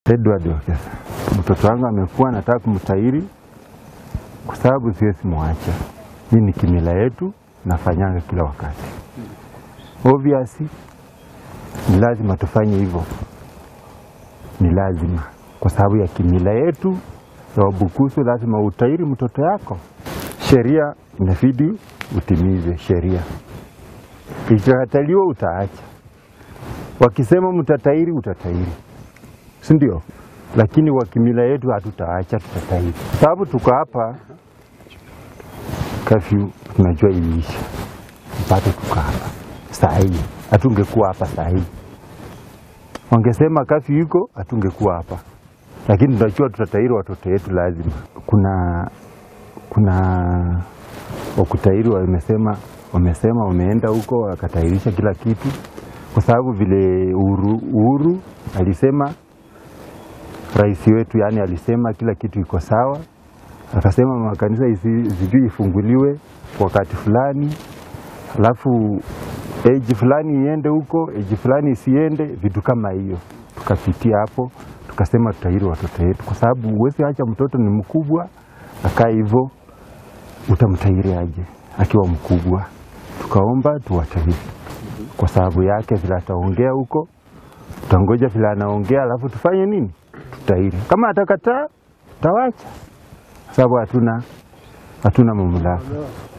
Edward Wekesa, mtoto wangu amekuwa, nataka kumtahiri kwa sababu siwezi mwacha. Hii ni kimila yetu, nafanyanga kila wakati. Obviously ni lazima tufanye hivyo, ni lazima kwa sababu ya kimila yetu ya Wabukusu, lazima utahiri mtoto yako. Sheria inabidi utimize sheria, ikikataliwa utaacha. Wakisema mtatahiri, utatahiri, si ndio? Lakini wa kimila yetu hatutaacha, tutatahiri, sababu tuko hapa kafyu, tunajua iliisha, bado tuko hapa saa hii, hatungekuwa hapa saa hii. Wangesema kafyu iko, hatungekuwa hapa, lakini tunajua tutatahiri watoto wetu lazima. Kuna kuna wakutahiri wamesema wamesema wameenda huko wakatahirisha kila kitu, kwa sababu vile Uhuru, Uhuru alisema rais wetu, yani alisema kila kitu iko sawa, akasema makanisa isi- sijui ifunguliwe wakati fulani, alafu eji fulani iende huko, eji fulani isiende, vitu kama hiyo. Tukapitia hapo, tukasema tutahiri watoto wetu, kwa sababu huwezi acha mtoto ni mkubwa akaa hivyo, utamtahiri aje akiwa mkubwa? Tukaomba tuwatahiri kwa sababu yake, vile ataongea huko, tutangoja vile anaongea, alafu tufanye nini? Tutahiri. Kama atakataa, tawacha, sababu hatuna hatuna mamlaka.